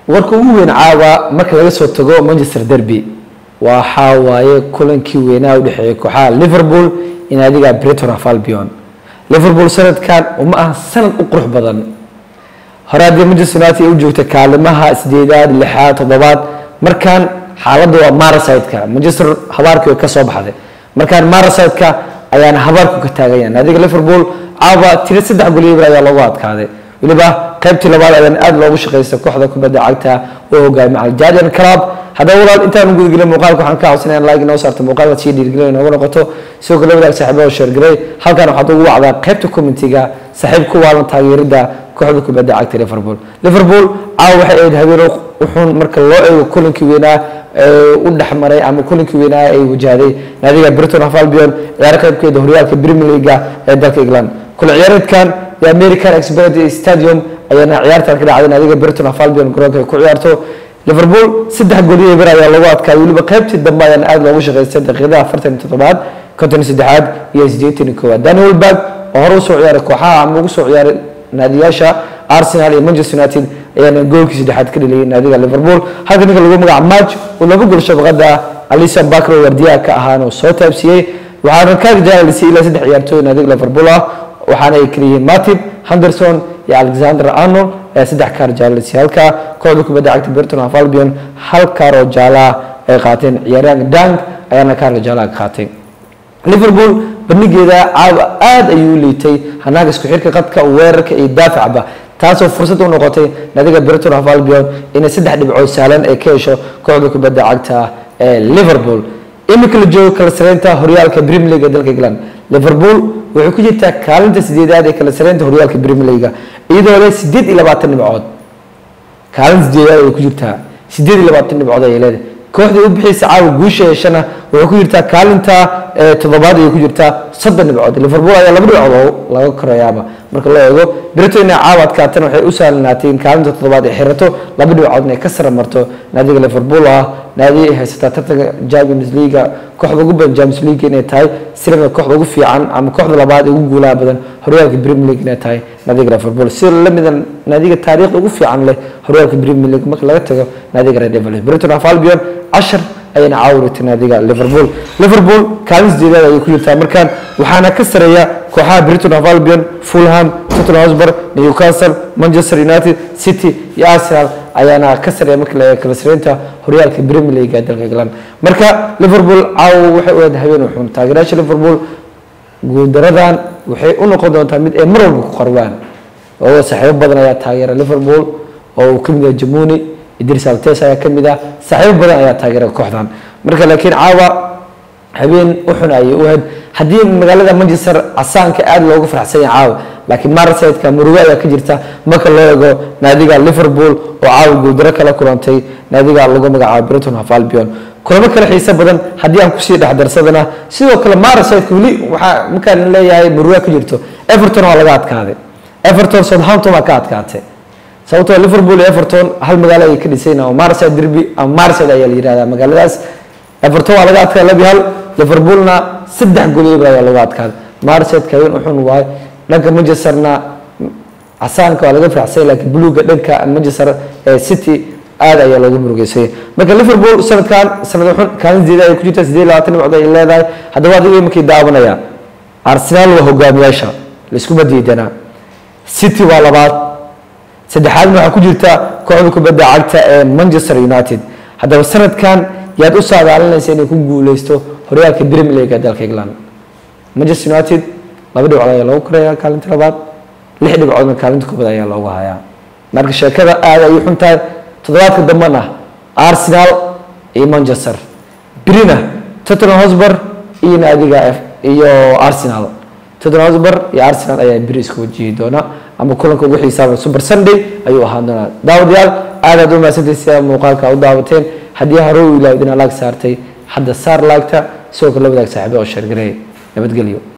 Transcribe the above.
warka ugu weyn caawa marka laga soo tago manchester derby waxaa waaye kulankii weynaa u dhexeeyay kooxaha liverpool in adiga breton of albion liverpool sanadkan uma aha sanad u qurux badan hore haddii manchester united ay u joogta kaalimaha sideedaad lixaad toddobaad markaan xaaladda waa maraside-ka manchester habaarkii way ka soo baxday markaan maraside-ka ayaana habaarku ka taagayan adiga liverpool caawa tiro saddex goliyabir ayaa loogu adkaaday weliba qaybtii labaad ayaan aada loogu shaqaysta kooxda kubadda cagta oo hogaami aljardian club haddaba walaal intaan gudagelin muuqaalka waxaan ka codsanaya in like inoo saarto muuqaalka sii dhiirgelin inooga noqoto sidoo kale wadaag saaxiibada sheergaray halkan waxaad ugu wacdaa qaybta commentiga saaxiib ku waalan taageerida kooxda kubadda cagta liverpool liverpool caawa waxay ahayd habeen uxun marka loo eego kulankii weynaa u dhexmaray ama kulankii weynaa ay wajahday naadiga briton of albion ciyaar qaybkeeda horyaalka premier leaga ee dalka england kula ciyaareedkan the american expert stadium ayaana ciyaartan ka dhacday naadiga briton of albion garoonka ay ku ciyaarto liverpool saddex gooliyo bir ayaa lagu adkaayay weliba qaybtii dambe ayaan aada loogu shaqaystay daqiiqadaha afartan iyo toddobaad konton iyo saddexaad iyo siddeetan iyo koowaad daniel berg oo hore usoo ciyaaray kooxaha ama ugu soo ciyaaray naadiyaasha arsenal iyo manchester united ayaana goolkii saddexaad ka dheliyay naadiga liverpool halka ninka lagu magaca match uu laba gool shabaqada alisa bakro wardiyaha ka ahaana uu soo taabsiiyey waxaana ka jaalalisay ilaa saddex ciyaartooy naadiga liverpool ah waxaana ay kaliyihiin matib henderson iyo alexander arnold ayaa saddex kaar jaalalisay halka kooxda kubadda cagta burton of albion hal kaar oo jaalaha ay qaateen ciyaaryahanka dang ayaana kaarka jaalaha ka qaatay liverpool bandhigeeda caawa aada ayuu liitay hanaanka isku xirka qadka weerarka iyo daafacba taasoo fursad u noqotay nadiga briton of albion inay saddex dhibcood sahlan ay ka hesho kooxda kubadda cagta ee liverpool imika la joogo kala sareynta horyaalka premier league ee dalka england liverpool waxay ku jirtaa kaalinta sideedaad ee kala sareynta horyaalka premier league iyadoo leh sideed iyo labaatan dhibcood kaalinta sideedaad ay ku jirtaa sideed iyo labaatan dhibcood ayay leedahay kooxdii u bixiysa caawa guusha yeeshana waxay ku jirtaa kaalinta toddobaad ayay ku jirtaa soddon dhibcood liverpool ayaa laba dhibcood oo laga korayaaba marka loo eego britain inay caawa adkaatan waxay u sahlanaatay in kaalinta toddobaad ay xirato laba dhibcood inay ka sara marto naadiga liverpool ah naadi ay haysataa tartanka champions league kooxda ugu badan champions league inay tahay sirna kooxda ugu fiican ama kooxda labaad ee ugu guulaha badan horyaalka premier league inay tahay naadiga liverpool sida lamida naadiga taariikhda ugu fiican leh horyaalka premier league marka laga tago naadiga red devils britain of albion cashar ayayna caawirtay naadiga liverpool liverpool kaalin sideedaad ayay ku jirtaa markaan waxaana ka sareeya kooxaha britain of albion fulham tottenham hotspur newcastle manchester united city iyo arsenal ayaana ka sareeya marka la kala sareynta horyaalka premier league ee dalka england marka liverpool caawa waxay u ahayd habeen uxun taageerayaasha liverpool guuldaradan waxay u noqon doontaa mid ay mar walba ku qarwaan oo saaxiibo badan ayaa taageera liverpool oo uu kamid yahay jamuni idris altes ayaa kamid ah saaxiibo badan ayaa taageera kooxdan marka laakiin caawa habeen uxun ayay u ahayd haddii magaalada manchester casaanka aada loogu faraxsan yahay caawa laakiin marsaidka murugo ayaa ka jirta marka loo eego naadiga liverpool oo caawa guuldaro kala kulantay naadiga lagu magacaabo briton of albion kulamo kale xiise badan haddii aan kusii dhexdarsadana sidoo kale marsaidka weli waxaa markaan leeyahay murugo ka jirto everton waa laga adkaaday everton southampton waa ka adkaatay sababtoo liverpool iyo everton hal magaalo ayay ka dhisayn oo marside derby ama marside ayaa la yihahdaa magaaladaas everton waa laga adkaaday labi hal liverpoolna saddex goliyaba ayaa lagu adkaaday marside kawin uxun waayo dhanka manchesterna casaanka waa laga faraxsay laakiin buluuga dhanka manchester city aada ayaa loogu murugeysay marka liverpool sanadkan sanad uxun kaalin sideeda ay ku jirta sideed labaatan dhibcood ay leedahay haddaba adiga imankii daawanaya arsenal waa hogaamiyaasha laiskuma diidanaa city waa labaad saddexaadna waxaa ku jirta kooxda kubadda cagta ee manchester united haddaba sanadkan yaad u saadaalinaysa inay ku guuleysto horyaalka premier league ee dalka england manchester united laba dhibcood ayaa loogu koraya kaalinta labaad lix dhibcoodna kaalinta koobaad ayaa loogu hayaa marka sheekada aada ayay xun tahay toddobaadka dambena arsenal iyo manchester brina tottenham hotspur iyo naadiga iyo arsenal tottenham hotspur iyo arsenal ayaa beri isku wajihi doona ama kulanka ugu xiisaaba super sunday ayuu ahaan doonaa daawadayaal aad aad u mahadsantahay sida muuqaalka u daawateen haddii hore u ilaawdina laag saartay hadda saar laagta sidoo kale la wadaag saaxiibo oo sheergareey nabadgelyo